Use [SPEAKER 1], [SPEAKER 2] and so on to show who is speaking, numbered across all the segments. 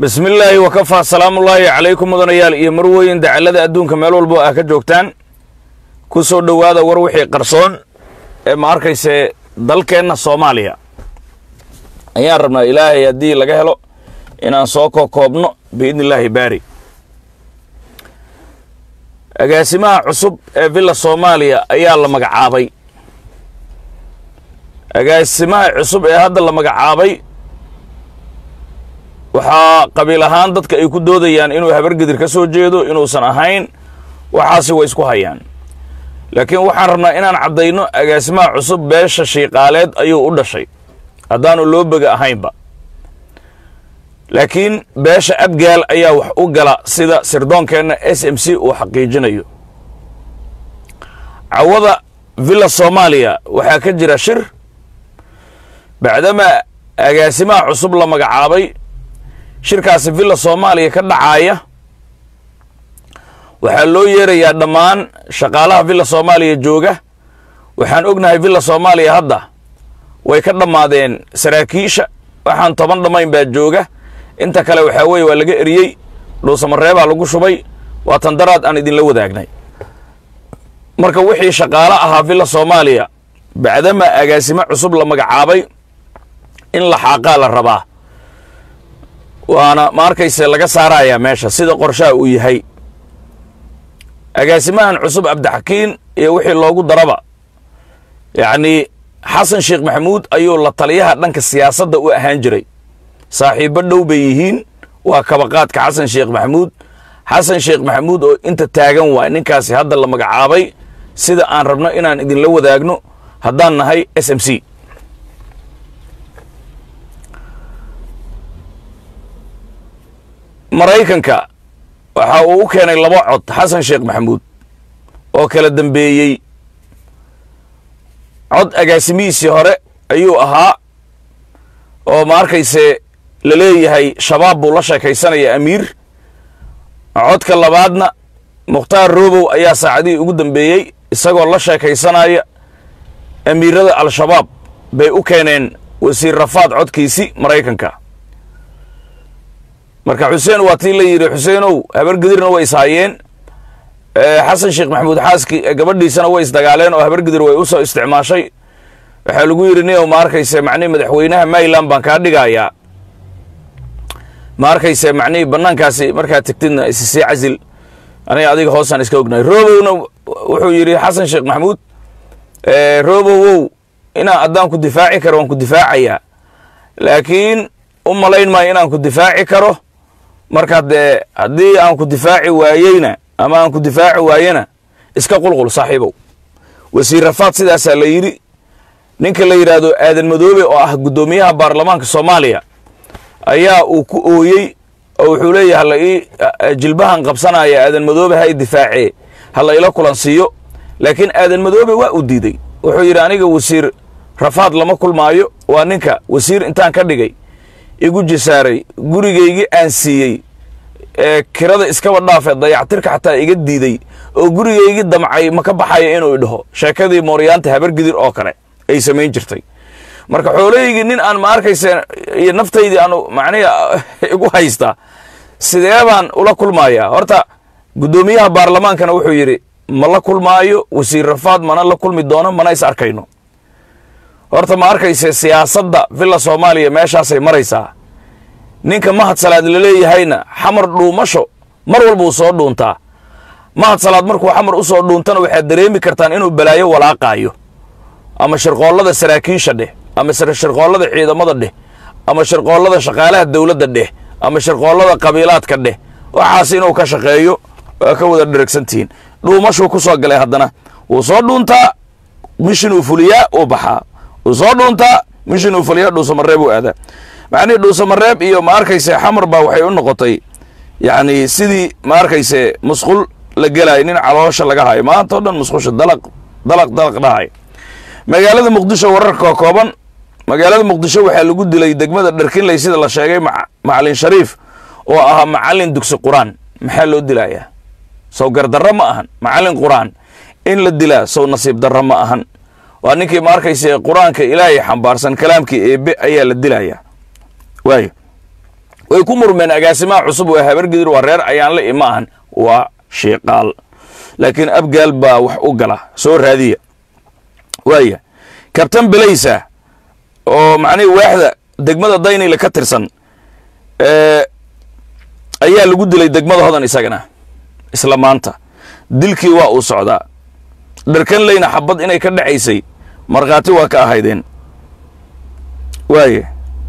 [SPEAKER 1] bismi illaahi wakafaa salaamullaahi calaykum mudanayaal iyo marweyn dacallada adduunka meel walbo ah ka joogtaan ku soo dhowaada war wixii qarsoon ee ma arkayse dalkeenna soomaaliya ayaan rabnaa ilaahay haddii laga helo inaan soo kokoobno biidni illaahi baari agaasimaha cusub ee villa soomaaliya ayaa la magacaabay agaasimaha cusub ee hadda la magacaabay waxaa qabiil ahaan dadka ay ku doodayaan inuu habargedir ka soo jeedo inuusan ahayn waxaasi way isku hayaan laakiin waxaan rabnaa inaan caddayno agaasimaha cusub beesha shiiqaaleed ayuu u dhashay haddaanu loo bega ahaynba laakiin beesha abgaal ayaa wax u gala sida sirdoonkeenna s m c uu xaqiijinayo cawada villa soomaaliya waxaa ka jira shir bacdama agaasimaha cusub la magacaabay shirkaasi villa soomaaliya ka dhacaaya waxaa loo yeerayaa dhammaan shaqaalaha villa soomaaliya jooga waxaan ognahay villa soomaaliya hadda way ka dhammaadeen saraakiisha waxaan toban dhammayn baa jooga inta kale waxaa weeye waa laga eriyey dhuusamareebaa lagu shubay waa tandaraad aan idinla wadaagnay marka wixii shaqaalo ahaa villa soomaaliya bacdama agaasimo cusub la magacaabay in la xaaqaa la rabaa waana ma arkayse laga saarayaa meesha sida qorshaha uu yahay agaasimahan cusub cabdixakiin iyo wixii loogu daraba yacnii xasan sheekh maxamuud ayuu la taliyaha dhanka siyaasadda u ahaan jiray saaxiibbo dhow bay yihiin waa kabaqaadka xasan sheekh maxamuud xasan sheekh maxamuud oo inta taagan waay ninkaasi hadda la magacaabay sida aan rabno inaan idinla wadaagno haddaan nahay s m c maraykanka waxa uu u keenay laba cod xasan sheekh maxamuud oo kala dambeeyey cod agaasimihiisii hore ayuu ahaa oo ma arkayse la leeyahay shabaab buu la sheekaysanaya amiir codka labaadna mukhtaar robow ayaa saacadihii ugu dambeeyey isagoo la sheekaysanaya amiirada al-shabaab bay u keeneen wasiir rafaad codkiisi maraykanka marka xuseen waa tii la yidhi xuseenow habargedirna way ishaayeen xasan sheekh maxamuud xaaski gabadhiisana way isdagaaleen oo habargedir way u soo isticmaashay waxaa lagu yidhi niow ma arkayse macnihi madaxweynaha mayland baan kaa dhigayaa ma arkayse macnihii bannaankaasi markaad tegtidna issii casil aniga adiga hoosaan iska ognahay robowna wuxuu yidhi xasan sheekh maxamuud robowow inaan haddaan ku difaaci karo waan ku difaacayaa laakiin u malayn maayo inaan ku difaaci karo marka dee haddii aan ku difaaci waayeyna ama aan ku difaaci waayena iska qulqul saaxiibow wasiir rafaad sidaasaa la yidhi ninka la yidhaahdo aadan madoobe oo ah guddoomiyaha baarlamaanka soomaaliya ayaa uu ku ooyey oo wuxuu leeyahay hala ii jilbahan qabsanaya aadan madoobe ha i difaacee hala ila kulansiiyo laakiin aadan madoobe waa u diiday wuxuu yidhi aniga wasiir rafaad lama kulmaayo waa ninka wasiir intaan ka dhigay igu jisaaray gurigaygii aan siiyey ee kirada iskaba dhaafee dayactirka xataa iga diiday oo gurigaygii damcay ma ka baxayo inuu idhaho sheekadii mooryaanta habargidir oo kale ay samayn jirtay marka xoolahaygii nin aan ma arkayse iyo naftaydii aan macnihi igu haystaa sidee baan ula kulmayaa horta guddoomiyaha baarlamaankana wuxuu yidhi ma la kulmaayo wasiir rafaad mana la kulmi doono mana is arkayno horta ma arkayse siyaasadda villa soomaaliya meeshaasay maraysaa ninka mahad salaad laleeyahayna xamar dhuumasho mar walbuu soo dhuuntaa mahad salaad markuu xamar u soo dhuuntana waxaad dareemi kartaan inuu balaayo walaaqaayo ama shirqoollada saraakiisha dheh ama shirqoollada ciidamada dheh ama shirqoollada shaqaalaha dowladda dheh ama shirqoollada qabiilaadka dheh waxaas inuu ka shaqeeyo waa ka wada dheragsantihiin dhuumashuu ku soo galay haddana wuu soo dhuuntaa mishin uu fuliyaa uu baxaa wuu soo dhuuntaa mishin uu fuliyaa dhuusamareeb uu aadaa macnihii dhuusamareeb iyo ma arkayse xamar baa waxay u noqotay yacni sidii ma arkayse musqul la gelaayo nin caloosha laga hayo maanta o dhan musqusha dalaq dalaq dalaq dhahay magaalada muqdisho wararka kooban magaalada muqdisho waxaa lagu dilay degmada dharkinley sida la sheegay macalin shariif oo ahaa macalin dugsi qur-aan maxaa loo dilayaa sow gardarro ma ahan macalin qur-aan in la dilaa sow nasiib darro ma ahan waa ninkii ma arkayse qur-aanka ilaahay xambaarsan kalaamkii eebe ayaa la dilayaa waayo way ku murmeen agaasimaha cusub waa habargidir waa reer ayaanle ima ahan waa shiiqaal laakiin abgaal baa wax u gala soo raadiya waaya kabtan belaysa oo macnihii waaxda degmada daynile ka tirsan ayaa lagu dilay degmada hodan isagana isla maanta dilkii waa uu socdaa dharkan leyna xabad inay ka dhacaysay markhaati waa ka ahaydeen waaye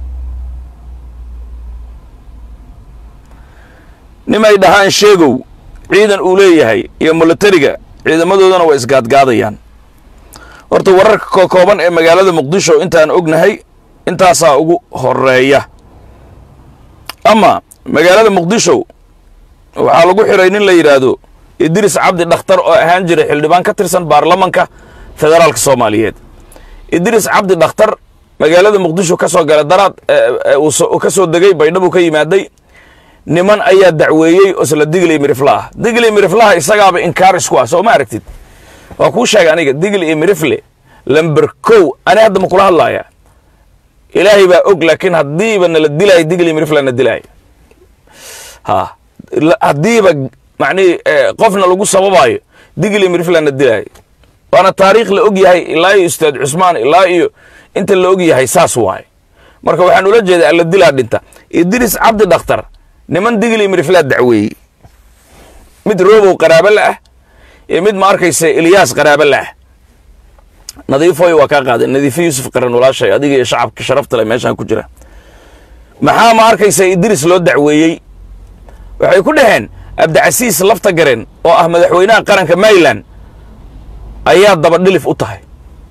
[SPEAKER 1] nimay dhahaan sheegow ciidan uu leeyahay iyo milatariga ciidamadoodana waa isgaadgaadayaan horta wararka kokooban ee magaalada muqdisho intaan ognahay intaasaa ugu horeeya ama magaalada muqdisho waxaa lagu xiray nin la yidhaahdo idris cabdi dhakhtar oo ahaan jiray xildhibaan ka tirsan baarlamanka federaalka soomaaliyeed idris cabdi dhakhtar magaalada muqdisho ka soo galay daraad uu ka soo degay baydhabuu ka yimaaday niman ayaa dacweeyey oo isla digli mirifle ah digli miriflaha isagaaba inkaar isku ah soo ma aragtid waa kuu sheegay aniga digli iyo mirifle lamber kow ani hadda ma kula hadlaaya ilaahay baa og laakiin haddiiba nala dilaayo digli mirifle na dilaayo ha haddiiba macnihi qofna lagu sababayo digli mirifle na dilaayo waana taariikh la og yahay ilaa iyo ustaad cusmaan ilaa iyo inta la og yahay saas waaye marka waxaan ula jeedaa alla dilaa dhinta idris cabdi dhakhtar niman digli miriflaa dacweeyey mid robow qaraabo la ah iyo mid ma arkaysa ilyaas qaraabo la ah nadiifoy waa kaa qaaday nadiifo yuusuf qaran walaashay adiga iyo shacabka sharafta leh meeshaan ku jira maxaa ma arkaysa idris loo dacweeyey waxay ku dhaheen abdicasiis lafta garen oo ah madaxweynaha qaranka maryland ayaad dabadhilif u tahay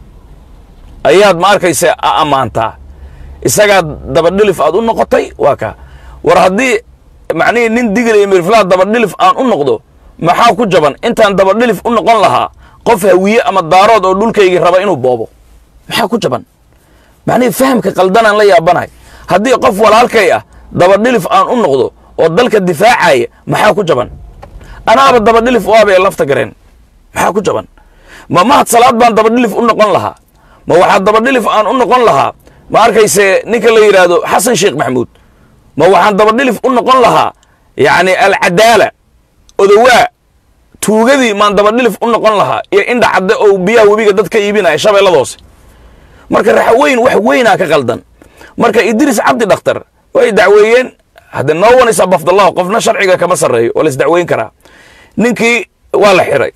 [SPEAKER 1] ayaad ma arkaysa a ammaantaa isagaad dabadhilif aad u noqotay waa kaa war haddii macnihii nin digil iyo miriflaha dabadhilif aan u noqdo maxaa ku jaban intaan dabadhilif u noqon lahaa qof hawiye ama daarood oo dhulkaygii raba inuu boobo maxaa ku jaban macnihii fahamka qaldanaan la yaabanahay haddii qof walaalkay ah dabadhilif aan u noqdo oo dalka difaacaya maxaa ku jaban anaaba dabadhilif u abee lafta gareen maxaa ku jaban ma mahad salaad baan dabadhilif u noqon lahaa ma waxaa dabadhilif aan u noqon lahaa ma arkayse ninka la yidhaahdo xasan sheekh maxamuud ma waxaan dabadhilif u noqon lahaa yacni alcadaala odowaa tuugadii maan dabadhilif u noqon lahaa iyo indha cadde oo biyaha webiga dad ka iibinaya shabeelladoose marka raxweyn wax weynaa ka qaldan marka idris cabdi dhakhtar way dacweeyeen hadde no one is above the law qofna sharciga kama sarreeyo waa la isdacweyn karaa ninkii waa la xiray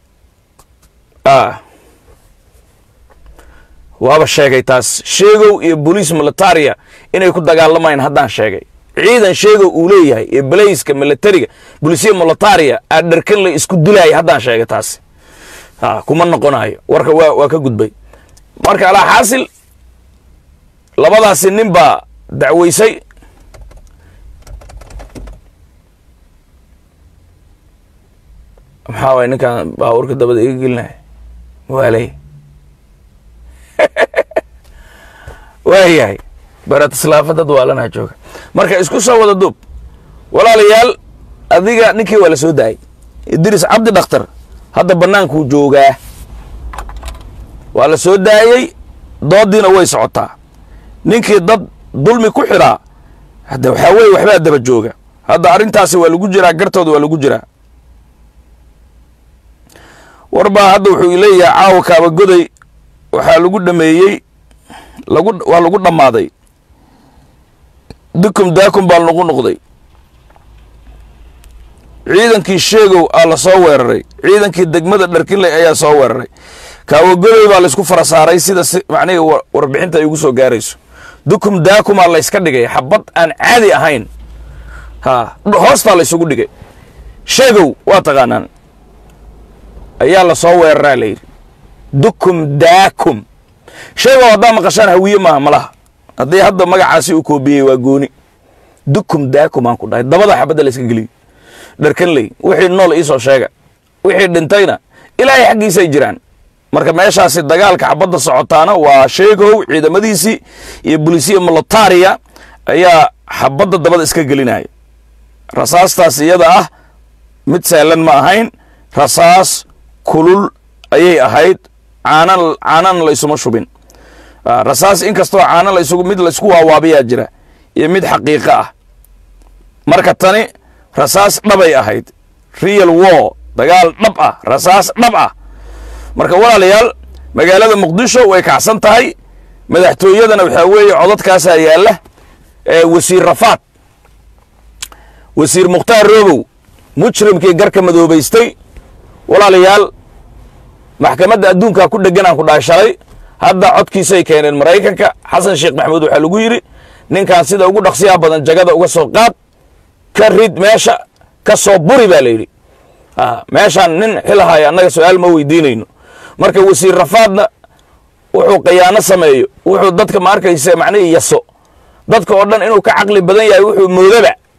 [SPEAKER 1] waaba sheegay taas sheegow iyo boliis militaria inay ku dagaalamayaan haddaan sheegay ciidan sheegow uu leeyahay iyo balayska militariga bolisiya militaria aa dharkan la isku dilaaya haddaan sheegay taasi kuma noqonayo warka waa waa ka gudbay marka alaa xaasil labadaasi nin baa dacweysay maxaa waay ninkaan baabuurka dabada iga gelinaya waaley waayahay baratislaafa dad waalanaa jooga marka isku soo wada duub walaalayaal adiga ninkii waa la soo daayay idris cabdi dhakhtar hadda bannaankuu joogaa waa la soo daayey doodiina way socotaa ninkii dad dulmi ku xidhaa hadda waxaa weye waxbaa daba jooga hadda arrintaasi waa lagu jiraa gartooda waa lagu jiraa warbaa hadda wuxuu leeyahay caawa kaabagoday waxaa lagu dhameeyey lagu waa lagu dhammaaday dukum daakum baa lagu noqday ciidankii sheegow aa la soo weeraray ciidankii degmada dharkinley ayaa soo weeraray kaawagodoy baa laysku fara saaray sida si macnihii warbixinta ay ugu soo gaarayso dukum daakumaa layska dhigay xabad aan caadi ahayn ha hoostaa laysugu dhigay sheegow waa taqaanaan ayaa la soo weeraraa la yidhi dukum daakum sheegow haddaa maqashaan hawiye maaha malaha haddii hadda magacaasi uu koobiyey waa gooni dukum daakum aan ku dhahay dabada xabadda layska geliyo dharkanley wixii nool iisoo sheega wixii dhintayna ilaahay xaggiisay jiraan marka meeshaasi dagaalka xabadda socotaana waa sheegow ciidamadiisii iyo bolisiya militaria ayaa xabadda dabada iska gelinaya rasaastaas iyada ah mid sahlan ma ahayn rasaas kulul ayay ahayd caanan caanana laysuma shubin rasaas inkastoo caana laysugu mid laysku waawaabayaa jira iyo mid xaqiiqo ah marka tani rasaas dhabay ahayd real war dagaal dhab ah rasaas dhab ah marka walaalayaal magaalada muqdisho way kacsan tahay madaxtooyadana waxaa weeye codadkaasaa yaalla wasiir rafaad wasiir mukhtaar roobow mujrimkii garka madoobaystay walaalayaal maxkamadda adduunkaa ku dheganaan ku dhaashalay hadda codkiisay keeneen maraykanka xasan sheekh maxamuud waxaa lagu yidhi ninkan sida ugu dhaqsiyaha badan jagada uga soo qaad ka rid meesha ka soo buri baa la yidhi meeshaan nin xilahaya annaga su-aal ma weydiinayno marka wasiir rafaadna wuxuu khiyaano sameeyo wuxuu dadka ma arkaysa macnihii yaso dadka oo dhan inuu ka caqli badan yahay wuxuu moodaba